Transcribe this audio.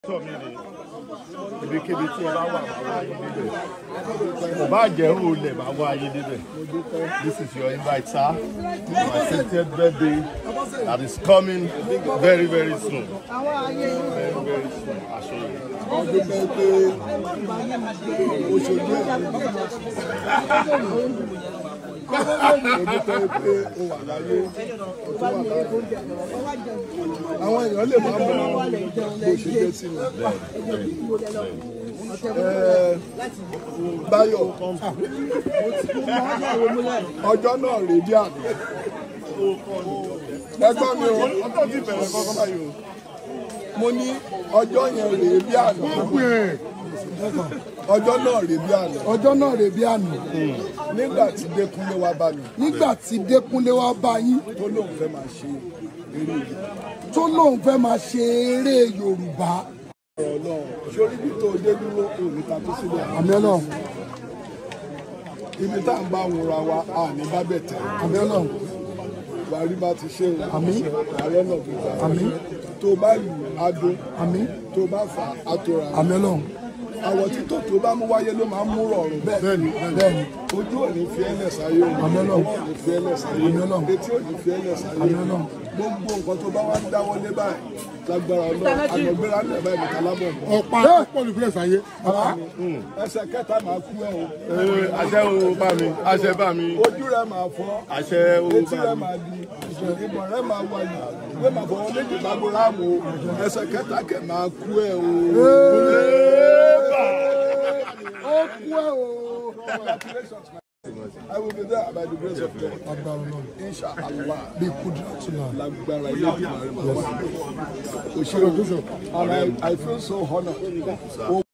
sọ mi ni ibikíbi tí ẹ bá wà máa wá ayé níbẹ̀ kò bá jẹ́ olè máa wá ayé níbẹ̀ this is your invite sir my sixtieth birthday that is coming very very soon very very soon aṣọ yìí. wọ́n dúpẹ́ pé ó ṣojú ẹ̀ mo dúpẹ́ pé ó wà láyé ó tún wà láyé àwọn èèyàn lè máa mọ bó ṣe jẹ́ sí mi. Ẹ, Báyọ̀ ọjọ́ náà rèé bí àná ẹgbọ́n mi ò ọjọ́ ti bẹ̀rẹ̀ kọ́kọ́ báyìí o mo ní ọjọ́ yẹn rèé bí àná ọjọ́ náà rèé bí àná ọjọ́ náà rè bí àná nígbà tí Dékúnlé wá bá mi nígbà tí Dékúnlé wá bá yín tó lóun fẹ́ máa ṣe eré yìí tó lóun fẹ́ máa ṣe eré Yorùbá ọ̀rọ̀ náà sórí bí tó dé dúró òní ta tó sílẹ̀ àmì Ọlọ́run ibi tá à ń bá wúra wa a ní bá bẹ̀ tẹ̀ àmì Ọlọ́run wàrí bá ti ṣe o Àmín. ààrẹ náà fi gbà Àmín. tó bá lù adó àmì tó bá fà á tó ra àmì Ọlọ́run àwọ̀ títò tó bá mú wáyé ló máa ń mú rọrùn bẹ́ẹ̀ bẹ́ẹ̀ni bẹ́ẹ̀ni ojú ò ní fi ẹlẹ̀ sáyé o Àmín Ọlọ́run. ọwọ́ ò ní fi ẹlẹ̀ sáyé Àmín Ọlọ́run. etí ò ní fi ẹlẹ̀ sáyé Àmín Ọlọ́run. gbogbo nǹkan tó bá wá ń dáwọ́ lé báyìí lágbára ọlọ́run àgbẹ̀gbẹ̀rẹ̀ alẹ́ báyìí nìkan lábọ̀ mọ́ ọ̀pá pọ̀lù fúlẹ̀ sáyé ẹsẹ̀ kẹta máa kú ẹ o Ee, àṣẹ o bá mi àṣẹ bá mi ojú rẹ máa fọ́ àṣẹ o etí bá rẹ mi. máa di ìbọn rẹ máa wáyé ìwé máa fọwọ́ méjì bá gbó ráàmù o ẹsẹ̀ kẹta kẹ máa kú ẹ o. ó kú ẹ o. Congratulations, my I will be there by the grace of God. agbára Ọlọ́run Inshallah. bí kúdùrà tún náà. lágbára ilé ìgbìmọ̀ rẹ̀ máa wà. Òṣèré and I, I feel so honoured.